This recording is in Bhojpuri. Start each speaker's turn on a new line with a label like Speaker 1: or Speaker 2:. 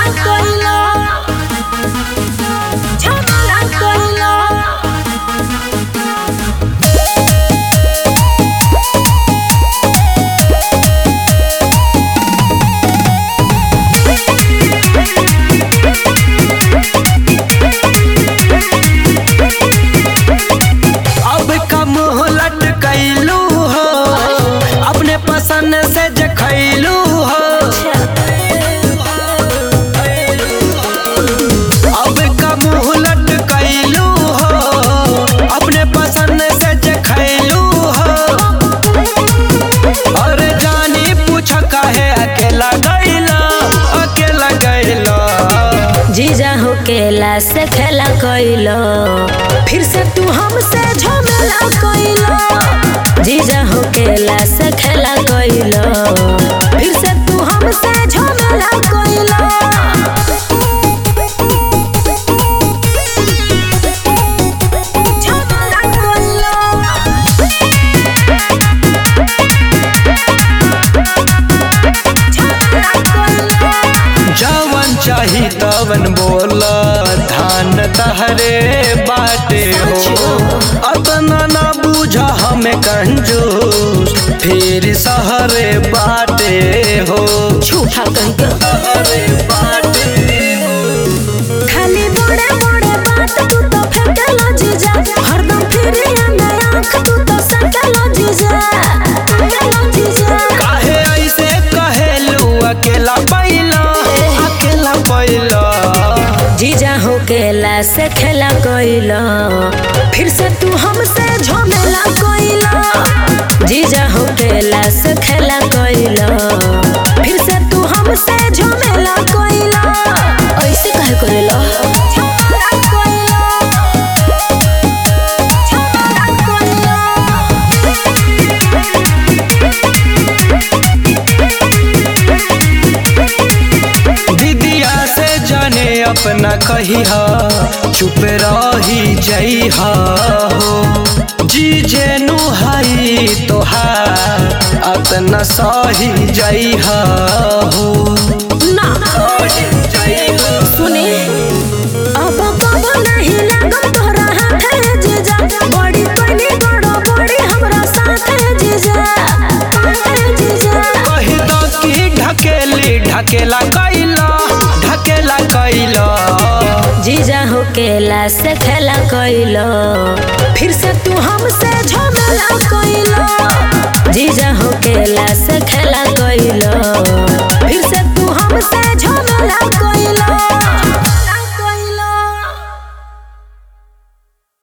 Speaker 1: कइलो झमेला कइलो
Speaker 2: अब कम लटकैलू हो अपने पसंद से जे खैलू हो अब कम लटकैलू हो अपने पसंद से जे खैलू हो अरे जानी पूछ काहे अकेला गैला अकेला गैला
Speaker 1: जीजा हो केला से खेला कइलो फिर से तू हमसे झमेला कइलो जीजा हो केला से खेला कइलो फिर से तू हमसे झमेला कइलो झमेला कइलो झमेला कइलो
Speaker 2: जवन चाही तवन बोल धान तहरे बाटे हो अतना ना बूझ हमें कंजूस फिर सहरे बाटे हो
Speaker 1: झूठा कहीं के
Speaker 2: सहरे बाटे हो
Speaker 1: खाली बड़े बड़े बात तू तो फेंकेला जीजा हरदम फिरे में आंख तू तो सकेला जीजा सकेला जीजा
Speaker 2: काहे ऐसे कहेलू अकेला पैला अकेला पैला
Speaker 1: जीजा हो केला से खेला कोइलो फिर से तू हमसे झमेला कोइलो जीजा हो केला से खेला कोइलो फिर से तू हमसे झमेला कोइलो ऐसे काहे करेलो झमेला कोइलो झमेला कोइलो
Speaker 2: दीदिया से जाने अपना कही चुप रही जई हो जी जेनु हई तोहार अतना सही जई हो
Speaker 1: ना सुने अब कब नहीं लगम तोरा हाथे जीजा बड़ी बड़ी गड़ो बड़ी हमरा साथे जीजा साथे जीजा
Speaker 2: कही दो की ढकेली ढकेला कैला ढकेला कैला
Speaker 1: जीजा हो केला से खेला कइलो फिर से तू हमसे झमेला कइलो जीजा हो केला से खेला कइलो फिर से